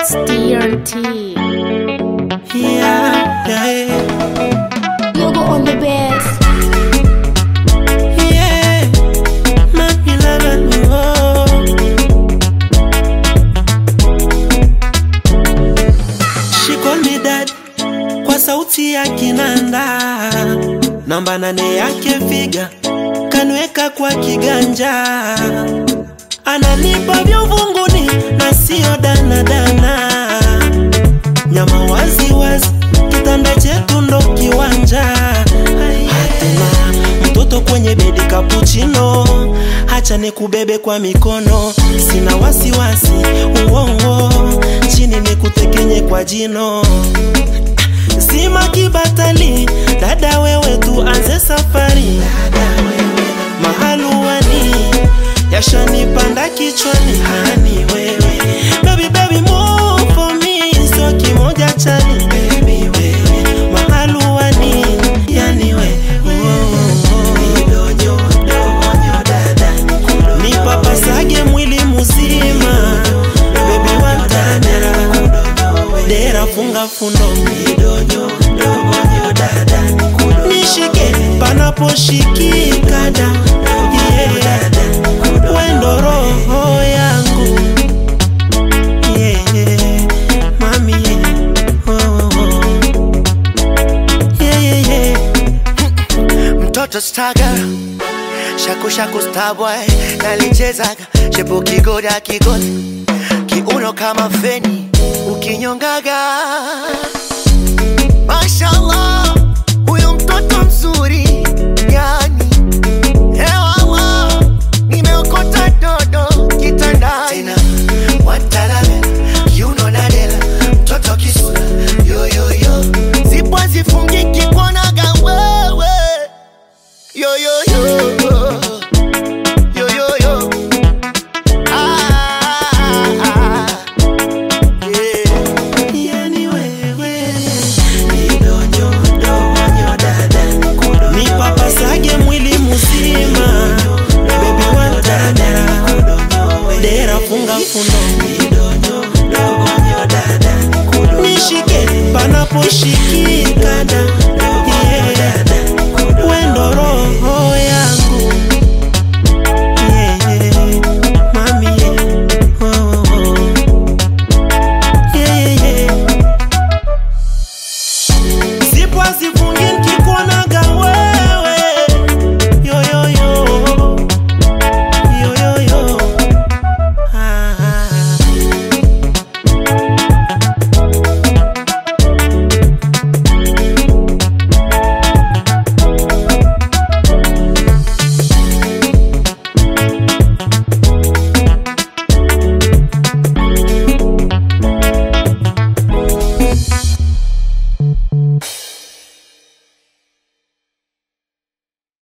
It's DRT. Yeah, yeah, Yoga on the best. yeah. Mami lala oh. She call me dad kwa sauti ya kinanda, namba nane yake figa kanweka kwa kiganja, ananipa vya uvunguni na sio danadana, nyama wazi wazi, kitanda chetu ndo kiwanja. Hatuna mtoto kwenye bedi kapuchino, hacha nikubebe kwa mikono, sina wasiwasi uongo, chini nikutekenye kwa jino Sima kibatali, dada wewe tuanze safari. Mahaluani yashanipanda kichwani, hani wewe baby baby move for me, sio kimoja chani baby wewe mahaluani, yani we nipapasage mwili mzima baby wantadera dera funga fundo nishike panaposhikika da yeah. wendo roho yangu yeah. mami yeah. oh, oh. Yeah, yeah, yeah. mtoto staga shaku shaku starboy nalichezaga shepu kigoda kigoda kiuno kama feni ukinyongaga mashallah huyo mtoto mzuri yani hewala nimeokota dodo kitandani tena watalala kiuno nadela mtoto kisura yoyoyo zipo zifungiki kuonaga wewe Yo yo yo yo yo yo ah, ah, yeah. Yani wewe nipapasage mwili mzima bebi wantadera dera funga fundo nishike panaposhikika